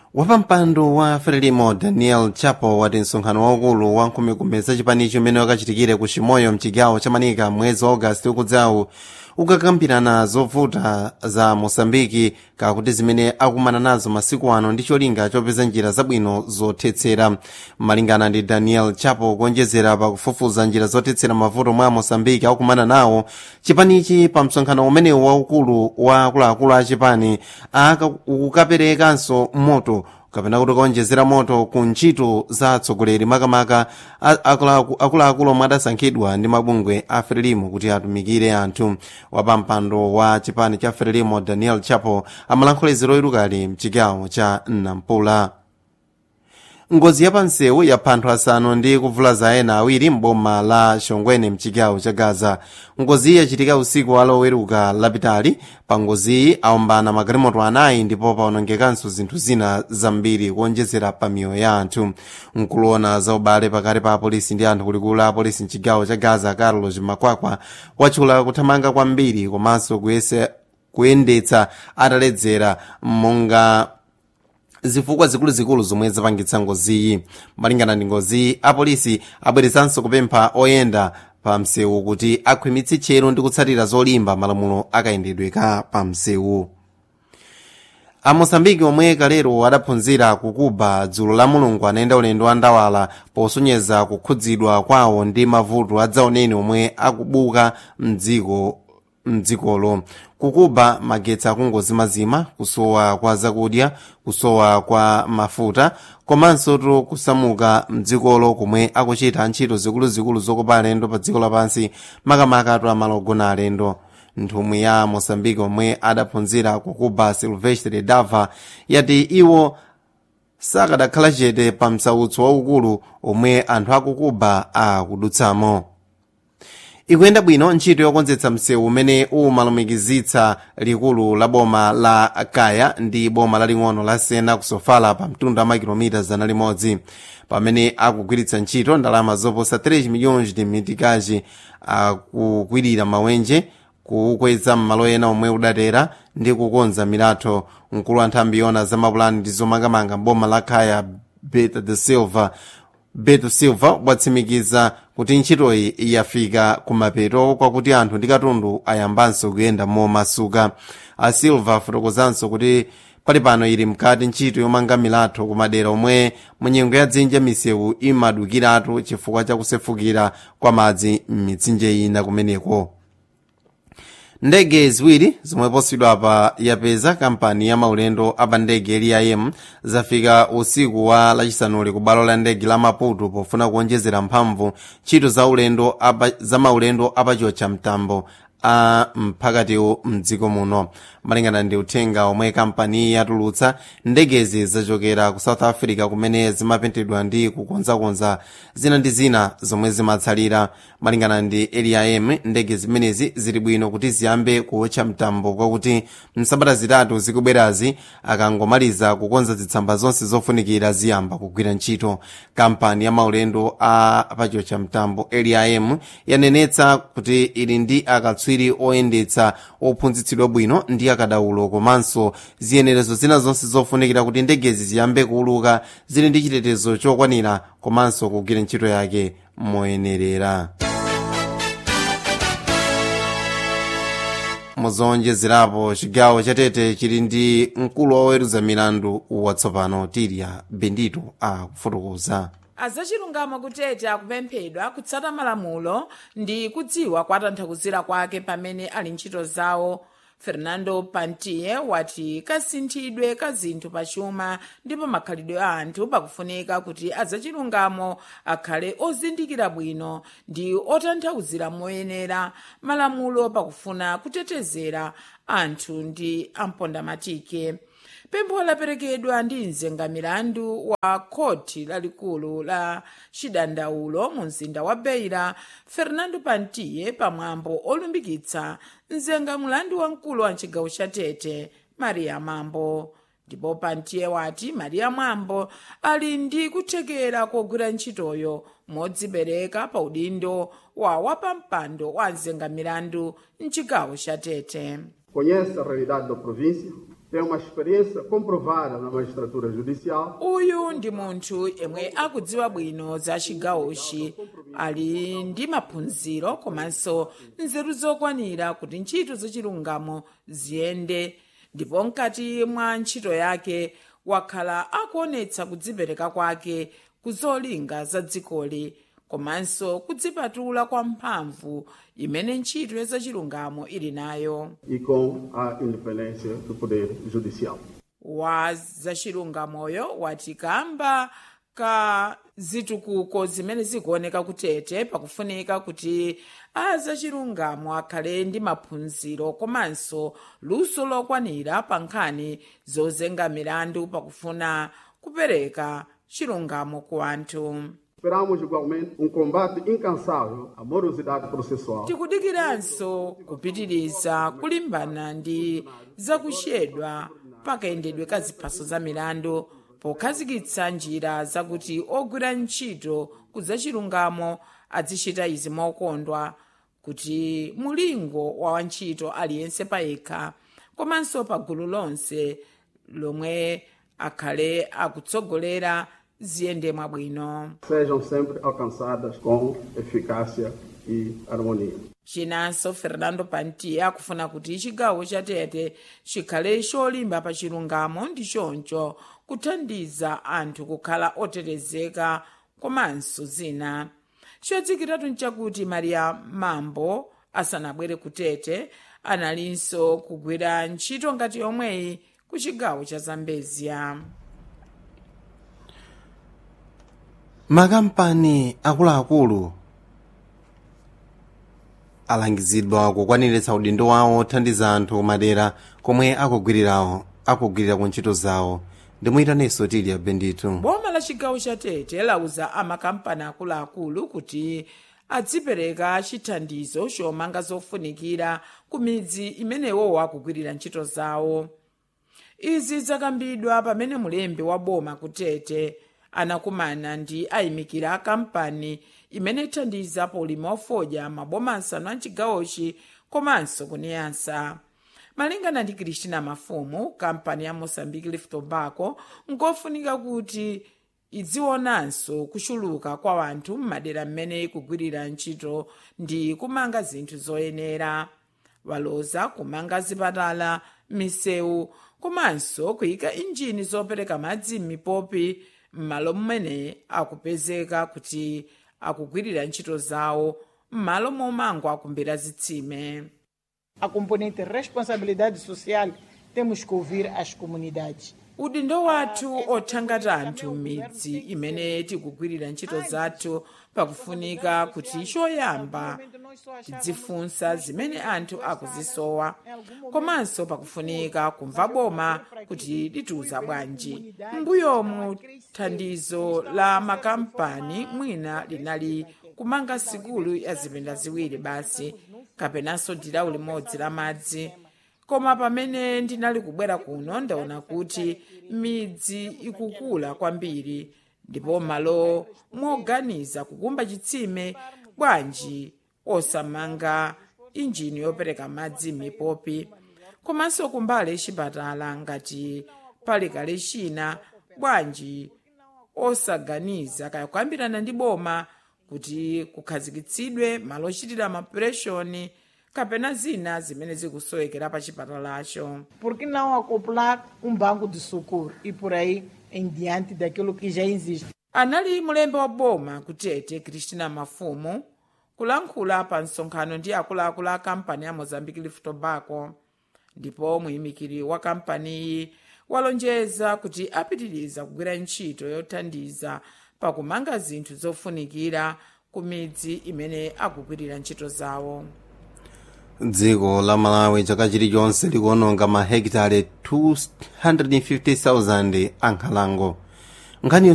wapampando wa frelimo daniel chapo wati msonkhano waukulu wa nkhumekume za chipanicho umene wakachitikire ku chimoyo mchigawo cha manika mwezi wa ogasiti ukudzawu ukakambirana zovuta za mosambiki kakuti zimene akumana nazo masiku ano ndi cholinga chopeza njira zabwino zothetsera malingana ndi daniel chapo kuonjezera pakufufuza njira zothetsera mavuto mwa mosambiki akumana nawo chipanichi pa msonkhano umenewu waukulu wa akuluakulu a chipani ukukaperekanso moto kapena kuti kaonjezera moto ku ntchito za atsogoleri makamaka akuluakulu omwe adasankhidwa ndi mabungwe a frelimo kuti atumikire anthu wapampando wa chipani cha frelimo daniel chapo amalankhula loyerukali mchigawo cha nampula ngozi yapansewu yapha anthu asanu ndi kuvulaza ena awiri mboma la shongwene mchigawo cha gaza ngoziyi yachitika usiku wa loweruka lapitali pa ngoziyi aombana magalimoto anayi ndipo paonongekanso zinthu zina zambiri kuonjezera pa miyoyo ya anthu nkuloona za ubale pakati pa apolisi ndi anthu kulikulu la apolisi mchigawo cha gaza carlos makwakwa watchula kuthamanga kwambiri komanso kuyendetsa ataledzera monga zifukwa zikuluzikulu zomwe zapangitsa ngoziyi malingana ndi ngoziyi apolisi abweretsanso kupempha oyenda pa msewu kuti akhwimitse tcheru ndi kutsatira zolimba malamulo akayendedwe ka pa msewu amosambiki omwe kalero adaphunzira kukuba dzulo la mulungu anayenda ulendo wa ndawala posonyeza kukhudzidwa kwawo ndi mavuto adzaoneni omwe akubuka mdziko mdzikolo kukuba magetsi akungozimazima kusowa kwa zakudya kusowa kwa mafuta komanso to kusamuka mdzikolo komwe akuchita ntchito zikuluzikulu zokopa alendo pa dziko lapansi makamaka to amalogona alendo nthumwi ya mosambiki omwe adaphunzira kukuba silvestre dava yati iwo sakadakhala chete pa msautso waukulu omwe anthu akukuba akudutsamo ikuyenda bwino ntchito yokonzetsa msewu umene umalumikizitsa likulu la boma la kaya ndi boma laling'ono la sena kusofala pa mtunda wa makilomita zana limodzi pamene akugwiritsa ntchito ndalama zoposa 3 milhões de mitikaji akukwirira mawenje kuukweza m'malo ena omwe udatera ndi kukonza milatho mkulu wa nthambi yona za mapulani ndi zomangamanga boma la kaya beta de silva beto silva watsimikiza kuti ntchitoyi yafika kumapeto kwakuti anthu ndi katundu ayambanso kuyenda momasuka a silva afotokozanso kuti pali pano ili mkati ntchito yomanga milatho kumadera omwe munyengo ya dzinja misewu imadukiratu chifukwa chakusefukira kwa madzi m'mitsinje ina kumeneko ndege ziwiri zomwe posidwa pa yapeza kampani ya maulendo apa ndege LIM zafika usiku wa lachisanuli ku bwalo la ndege la maputo pofuna kuonjezera mphamvu ntchito za ulendo apa, za maulendo apachocha mtambo a mphakatiwu mdziko muno malingana ndi uthenga omwe kampani yatulutsa ndegezi zachokera ku south africa kumene zimapentedwa ndi kukonzakonza zina ndi zina zomwe zimatsalira malingana ndi lim ndege zimenezi zili bwino kuti ziyambe kuwotcha mtambo kwakuti msabata zitatu zikubwerazi akangomaliza kukonza zitsamba zonse zofunikira ziyamba kugwira ntchito kampani ya maulendo a pachocha mtambo lim yanenetsa kuti ili ndi akatswiri oyendetsa ophunzitsidwa bwino ndi akadaulo komanso ziyenerezo zina zonse zofunikira kuti ndegezi ziyambe kuuluka zili ndi chitetezo chokwanira komanso kugwira ntchito yake moyenerera muzonjezerapo chigawo chatete chili ndi mkulu woweruza milandu watsopano tiria bendito akufotokoza azachilungamo kutete akupemphedwa kutsata malamulo ndi kudziwa kwatanthauzira kwake pamene ali ntchito zawo fernando pantier wati kasinthidwe ka zinthu pachuma ndi pamakhalidwe a anthu pakufunika kuti azachilungamo akhale ozindikira bwino ndi otanthauzira moyenera malamulo pakufuna kutetezera anthu ndi ampondamatike pempho laperekedwa ndi mzengamilandu wa khoti lalikulu la chidandaulo mu mzinda wa beira fernando pantiye pamwambo olumbikitsa mzengamulandu wamkulu wa mchigawo cha tete maria mambo ndipo pantiye wati maria mambo ali ndi kuthekera kogwira ntchitoyo modzipereka pa udindo wa wapampando wa mzengamilandu mchigawo cha tete conhece a realidade da província, tem uma experiência comprovada na magistratura judicial uyu ndi munthu yemwe akudziwa bwino za chigawochi ali ndi maphunziro komanso nzeru zokwanira kuti ntchito zachilungamo ziyende ndipo mkati mwa ntchito yake wakhala akuonetsa kudzipereka kwake ku zolinga za dzikoli komanso kudzipatula kwa mphamvu imene ntchito ya zachilungamo ili nayo e com a independência do Poder Judicial. wa zachilungamoyo wati kamba ka zitukuko zimene zikuoneka kutete pakufunika kuti azachilungamo akhale ndi maphunziro komanso luso lokwanira pa nkhani zozenga milandu pakufuna kupereka chilungamo ku anthu Esperamos igualmente um combate incansável à morosidade processual tikudikiranso kupitiriza kulimbana ndi zakuchedwa pakayendedwe ka ziphaso za milandu pokhazikitsa njira zakuti ogwira ntchito kudzachilungamo azichita izi mokondwa kuti mulingo wa wantchito aliyense payekha komanso pa gulu lonse lomwe akhale akutsogolera ziyende mwabwino sejam sempre alcançadas com eficácia e harmonia. chinanso fernando pantia akufuna kuti chigawo cha tete chikhale cholimba pa chilungamo ndi choncho kuthandiza anthu kukhala otetezeka komanso zina chodzikiratu nchakuti maria mambo asanabwere ku tete analinso kugwira ntchito ngati yomweyi ku chigawo cha zambezia makampani akuluakulu alangizidwa kukwaniritsa udindo wawo othandiza anthu madera komwe akugwirirawo akugwirira ku ntchito zawo ndimuyitaninso tilya bendito boma la chigawo cha tete lauza amakampani akuluakulu kuti adzipereka chithandizo chomanga zofunikira ku midzi imenewo akugwirira ntchito zawo izi zakambidwa pamene mulembi wa boma kutete anakumana ndi ayimikira a kampani imene ithandiza polima ofodya maboma asanu a chigawochi komanso kuniyansa malingana ndi kristina mafumu kampani ya mozambique leaf tobacco nkofunika kuti idzionanso kuchuluka kwa wanthu m'madera mmene ikugwirira ntchito ndi kumanga zinthu zoyenera waloza kumanga zipatala misewu komanso kuyika injini zopereka madzi m'mipopi m'malo mmene akupezeka kuti akugwirira ntchito zawo m'malo momangwa akumbira zitsime A componente responsabilidade social, temos que ouvir as comunidades. udindo wathu othangata anthu m'midzi imene tikugwirira ntchito zathu pakufunika kuti choyamba tidzifunsa zimene anthu akuzisowa komanso pakufunika kumva boma kuti litiuza bwanji mbuyomu thandizo la makampani mwina linali kumanga sikulu ya zipinda ziwiri basi kapenanso dilawu limodzi la madzi koma pamene ndinali kubwera kuno ndaona kuti midzi ikukula kwambiri ndipo malo moganiza kukumba chitsime bwanji osamanga injini yopereka madzi m'mipopi komanso kumbali chipatala ngati pali kale china bwanji osaganiza kaya kuyambirana ndi boma kuti kukhazikitsidwe malo ochitira mapureshoni kapena zina zimene zikusowekera pa chipatalacho Por que não acoplar um banco de socorro e por aí em diante daquilo que já existe? anali mulembe wa boma kutete kristina mafumu kulankhula pa msonkhano ndi akuluakulu a kampani ya mozambique leaf tobacco ndipo muyimikiri wa kampaniyi walonjeza kuti apitiriza kugwira ntchito yothandiza pakumanga zinthu zofunikira ku midzi imene akugwirira ntchito zawo dziko la malawi chaka chilichonse likuononga mahekitale 250,000 ankhalango nkhani